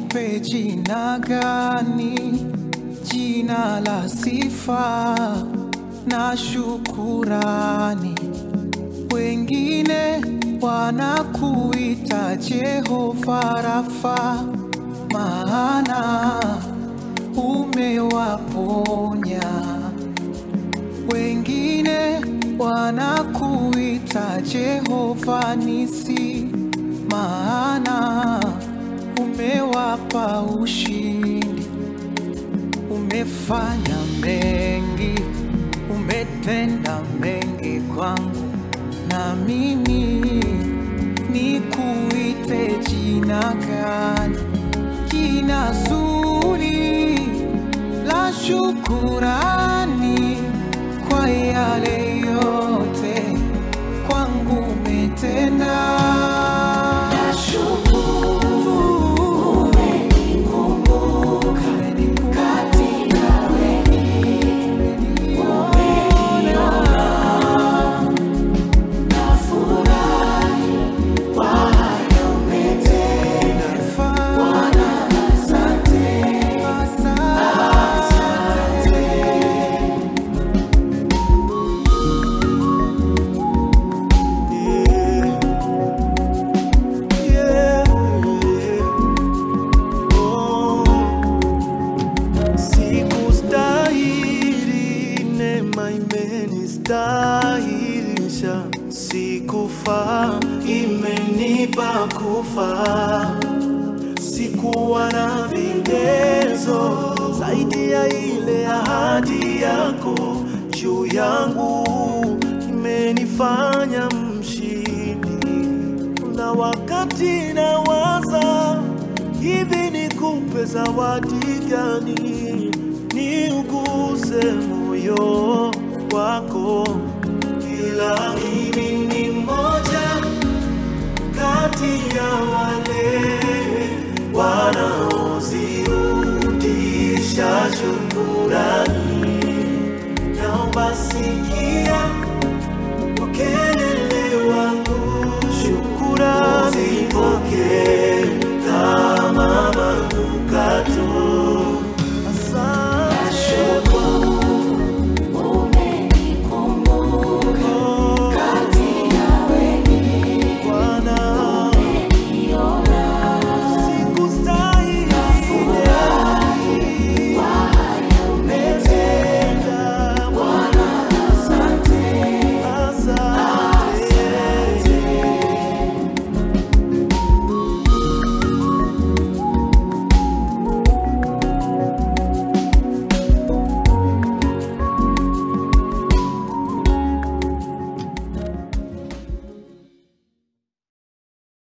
nikupe jina gani? Jina la sifa na shukurani. Wengine wanakuita Jehova Rafa, maana umewaponya. Wengine wanakuita Jehova Nisi, maana umewapa ushindi. Umefanya mengi, umetenda mengi kwangu, na mimi nikuite jina gani? Jina zuri la shukurani kwa yale yote kwangu umetenda. Nashukuru umenikumbuka katika Yeah, oh. Sikustahili, neema imenistahilisha. Sikufaa, imenipa kufa. Sikuwa na vigezo zaidi ya ile ahadi yako juu yangu, imenifanya mshindi na wakati nawaza hivi nikupe zawadi gani, niuguse moyo wako, ila mimi ni mmoja kati ya wale wanaozirudisha shukurani. Naomba sikia